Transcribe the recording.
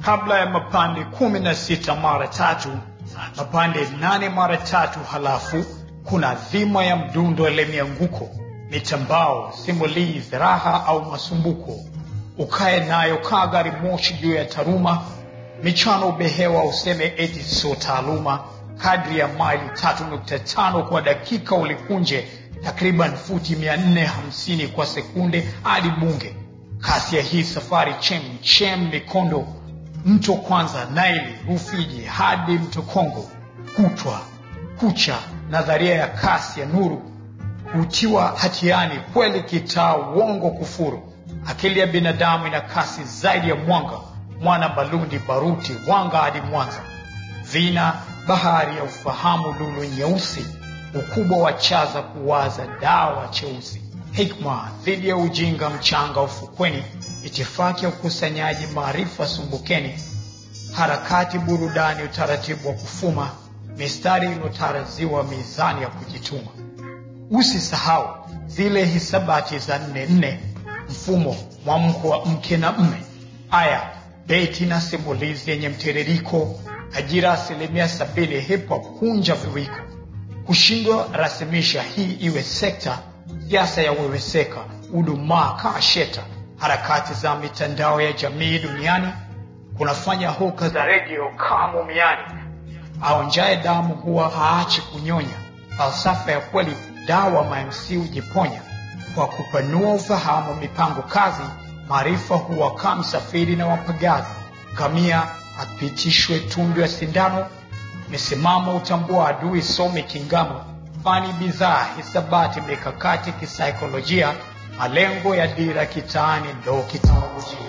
kabla ya mapande kumi na sita mara tatu mapande nane mara tatu halafu kuna dhima ya mdundo ile mianguko mitambao simulizi raha au masumbuko ukae nayo kaa gari moshi juu ya taruma michano ubehewa useme eti sio taaluma kadri ya maili tatu nukta tano kwa dakika ulikunje takriban futi mia nne hamsini kwa sekunde hadi bunge kasi ya hii safari chem chem mikondo mto kwanza naili rufiji hadi mto kongo kutwa kucha nadharia ya kasi ya nuru hutiwa hatiani kweli kitaa uongo kufuru akili ya binadamu ina kasi zaidi ya mwanga mwana balundi baruti wanga hadi mwanza vina bahari ya ufahamu lulu nyeusi ukubwa wa chaza kuwaza dawa cheusi hikma dhidi ya ujinga mchanga ufukweni itifaki ya ukusanyaji maarifa sumbukeni harakati burudani utaratibu wa kufuma mistari iliyotaraziwa mizani ya kujituma usisahau zile hisabati za nne nne mfumo mwamko wa mke na mme aya beti na simulizi yenye mtiririko ajira asilimia sabini hip hop kunja viwiko kushindwa rasimisha hii iwe sekta siasa ya weweseka udumaa kaa sheta harakati za mitandao ya jamii duniani kunafanya hoka za redio kaa mumiani aonjaye damu huwa haachi kunyonya falsafa ya kweli dawa mamc hujiponya kwa kupanua ufahamu mipango kazi maarifa huwakaa msafiri na wapagazi kamia apitishwe tundu ya sindano misimamo utambua adui some kingamo fani bidhaa hisabati mikakati kisaikolojia malengo ya dira kitaani ndo kiteknolojia